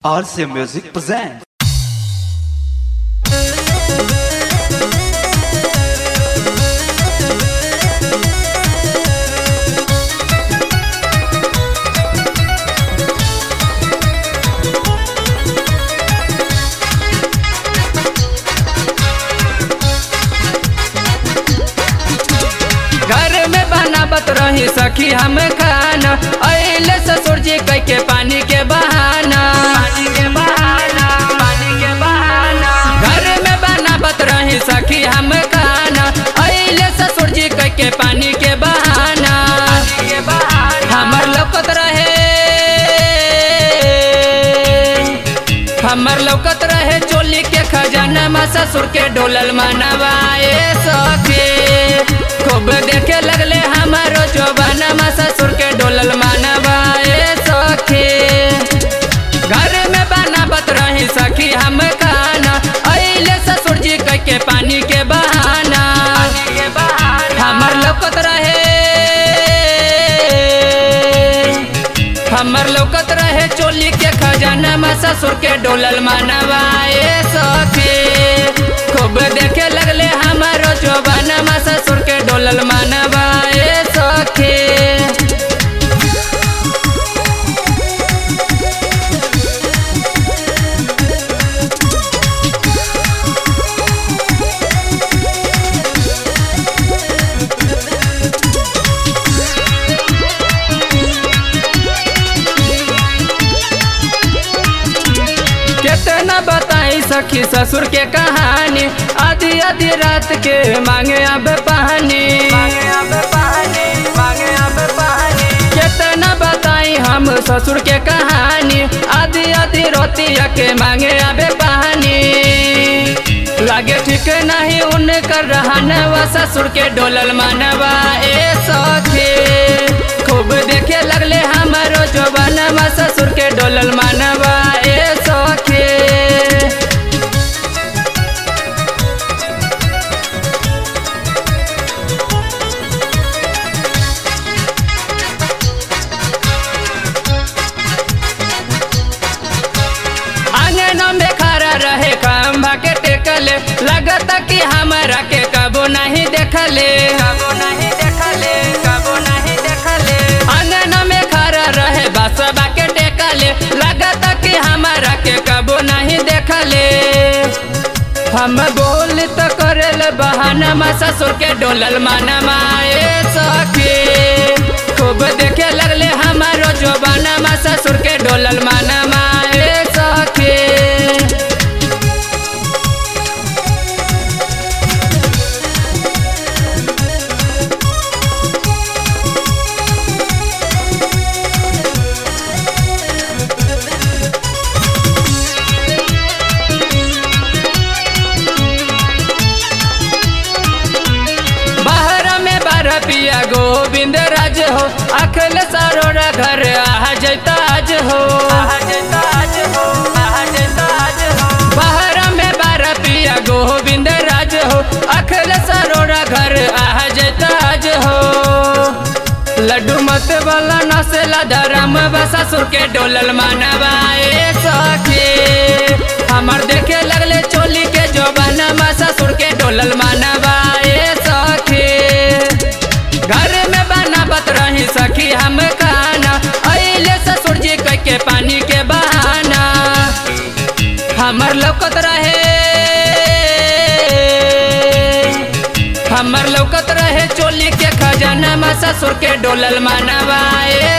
RC Music presents. घर में बनावत रही सखी हम खाना अले ससुर जी कह के पानी के बहाना पानी के बहाना पानी के बहाना घर में बनावत रही सखी हम खाना अले ससुर जी कह के पानी के बहाना हमर लौकत रहे हमर लौकत रहे चोली के खजाना में ससुर के डोलल मनवाए सखी खूब देखे लगले हमारो जोबाना में ससुर के डोलल मनवाए सखी घर में बनावत रही सखी हम खाना अले ससुर जी कह के पानी के बहाना हमर लौकत रहे हमर लौकत रहे चोली के खजाना में ससुर के डोलल मनवाए सखी खूब देखे लगले हमारो जोबाना में ससुर के डोलल मनवाए सखी कितना बताई सखी ससुर के कहानी आधी आधी रात के मांगे अब पानी कितना बताई हम ससुर के कहानी आधी आधी रोतिया के मांगे अब पानी लागे ठीक नहीं उनकर रहने व ससुर के डोलल मनवा ए सखी खूब देखे लगले हमारो जोबाना ससुर के डोलल मनवा ए सखी आंगन में खड़ा रहे खम्भा के टेकले लगत कि हमरा के कबो नहीं देखले कबो नहीं देखले कबो नहीं देखले आंगन में खड़ा रहे बसबा के टेकले लगत कि हमरा के कबो नहीं देखले हम बोल तो करल बहाना मा ससुर के डोलल माना माए सखी खूब देखे लगले हमारो जोबाना मा ससुर के डोलल माना माए सखी बाहर में बारह पिया गोविंद राज हो अखल सरोरा घर आ जैता आज हो बाहर में बारह पिया गोविंद राज हो अखल सरोरा घर आ जैता आज हो लड्डू मत वाला नसेला धरम ससुर के डोलल मनवाए सखी हमर देखे लगले चोली के जोबाना ससुर के डोलल मनवाए सखी घर में बनावत रही सखी हम खाना अले ससुर जी कह के पानी के बहाना हमर लौकत रहे हमर लौकत रहे चोली के खजाना में ससुर के डोलल मनवाए